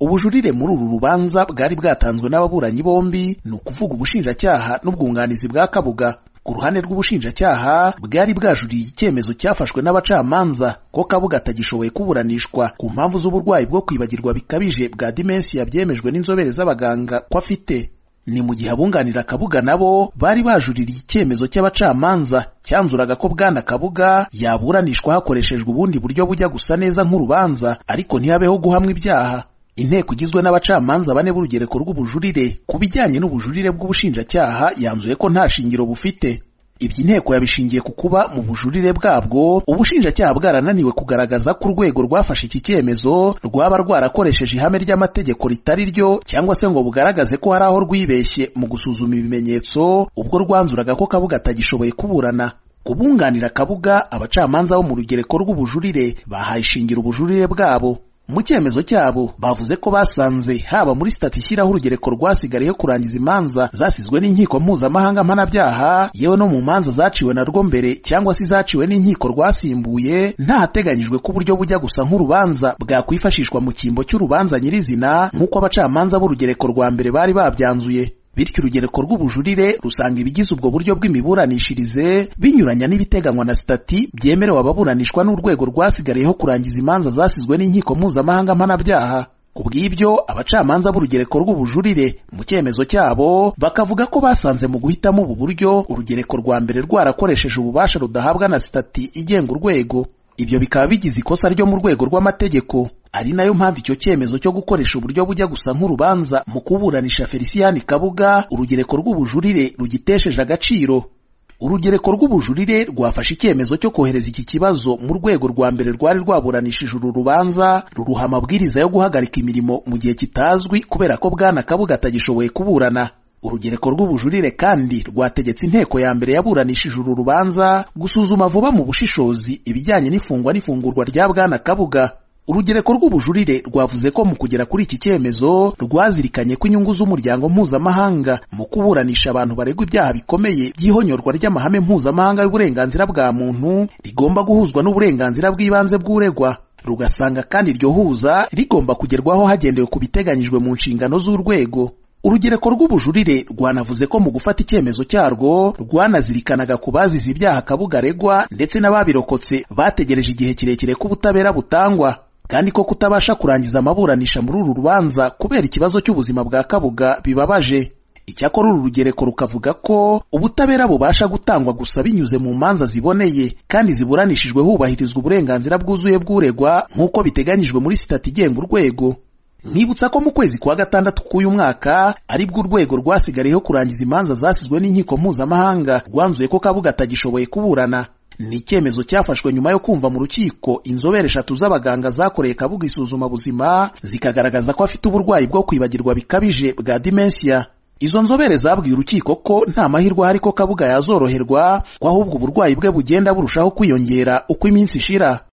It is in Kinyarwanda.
ubujurire muri uru rubanza bwari bwatanzwe n'ababuranyi bombi ni ukuvuga ubushinjacyaha n'ubwunganizi bwa kabuga ku ruhande rw'ubushinjacyaha bwari bwajuriye icyemezo cyafashwe n'abacamanza ko kabuga atagishoboye kuburanishwa ku mpamvu z'uburwayi bwo kwibagirwa bikabije bwa dimensiya byemejwe n'inzobere z'abaganga ko afite ni mu gihe abunganira kabuga nabo bari bajuririye icyemezo cy'abacamanza cyanzuraga ko bwana kabuga yaburanishwa hakoreshejwe ubundi buryo bujya gusa neza nk'urubanza ariko ntihabeho guhamwa ibyaha inteko igizwe n'abacamanza bane b'urugereko rw'ubujurire ku bijyanye n'ubujurire bw'ubushinjacyaha yanzuye ko nta shingiro bufite ibyo inteko yabishingiye ku kuba mu bujurire bwabwo ubushinjacyaha bwarananiwe kugaragaza ko urwego rwafashe iki cyemezo rwaba rwarakoresheje ihame ry'amategeko ritari ryo cyangwa se ngo bugaragaze ko hari aho rwibeshye mu gusuzuma ibimenyetso ubwo rwanzuraga ko kabuga atagishoboye kuburana kubunganira kabuga abacamanza bo mu rugereko rw'ubujurire bahaye ishingiro ubujurire bwabo mu cyemezo cyabo bavuze ko basanze haba muri sitati ishyiraho urugereko rwasigariyeho kurangiza imanza zasizwe n'inkiko mpuzamahanga mpanabyaha yewe no mu manza zaciwe narwo mbere cyangwa se izaciwe n'inkiko rwasimbuye ntahateganyijwe ko uburyo bujya gusa nk'urubanza bwakwifashishwa mu cyimbo cy'urubanza nyirizina nk'uko abacamanza b'urugereko rwa mbere bari babyanzuye bityo urugereko rw'ubujurire rusanga ibigize ubwo buryo bw'imiburanishirize binyuranya n'ibiteganywa na sitati byemerewe ababuranishwa n'urwego rwasigariyeho kurangiza imanza zasizwe n'inkiko mpuzamahanga mpanabyaha ku bw'ibyo abacamanza b'urugereko rw'ubujurire mu cyemezo cyabo bakavuga ko basanze mu guhitamo ubu buryo urugereko rwa mbere rwarakoresheje ububasha rudahabwa na sitati igenga urwego ibyo bikaba bigize ikosa ryo mu rwego rw'amategeko ari nayo mpamvu icyo cyemezo cyo gukoresha uburyo bujya gusa nk'urubanza mu kuburanisha feliciyani kabuga urugereko rw'ubujurire rugitesheje agaciro urugereko rw'ubujurire rwafashe icyemezo cyo kohereza iki kibazo mu rwego rwa mbere rwari rwaburanishije uru rubanza ruruha amabwiriza yo guhagarika imirimo mu gihe kitazwi kubera ko bwana kabuga atagishoboye kuburana urugereko rw'ubujurire kandi rwategetse inteko ya mbere yaburanishije uru rubanza gusuzuma vuba mu bushishozi ibijyanye n'ifungwa n'ifungurwa rya bwana kabuga urugereko rw'ubujurire rwavuze ko mu kugera kuri iki cyemezo rwazirikanye ko inyungu z'umuryango mpuzamahanga mu kuburanisha abantu baregwa ibyaha bikomeye by'ihonyorwa ry'amahame mpuzamahanga y'uburenganzira bwa muntu rigomba guhuzwa n'uburenganzira bw'ibanze bw'uregwa rugasanga kandi iryo huza rigomba kugerwaho hagendewe ku biteganyijwe mu nshingano z'urwego urugereko rw'ubujurire rwanavuze ko mu gufata icyemezo cyarwo rwanazirikanaga ku bazize ibyaha kabuga aregwa ndetse n'ababirokotse bategereje igihe kirekire ko ubutabera butangwa kandi ko kutabasha kurangiza amaburanisha muri uru rubanza kubera ikibazo cy'ubuzima bwa kabuga bibabaje icyakora uru rugereko rukavuga ko ubutabera bubasha gutangwa gusa binyuze mu manza ziboneye kandi ziburanishijwe hubahirizwa uburenganzira bwuzuye bw'uregwa nk'uko biteganyijwe muri sitati igenga urwego nkibutsa ko mu kwezi kwa gatandatu k'uyu mwaka aribwo urwego rwasigariyeho kurangiza imanza zasizwe n'inkiko mpuzamahanga rwanzuye ko kabuga atagishoboye kuburana ni icyemezo cyafashwe nyuma yo kumva mu rukiko inzobere eshatu z'abaganga zakoreye kabuga isuzuma buzima zikagaragaza ko afite uburwayi bwo kwibagirwa bikabije bwa dimensiya izo nzobere zabwiye urukiko ko nta mahirwe ahari ko kabuga yazoroherwa ko ahubwo uburwayi bwe bugenda burushaho kwiyongera uko iminsi ishira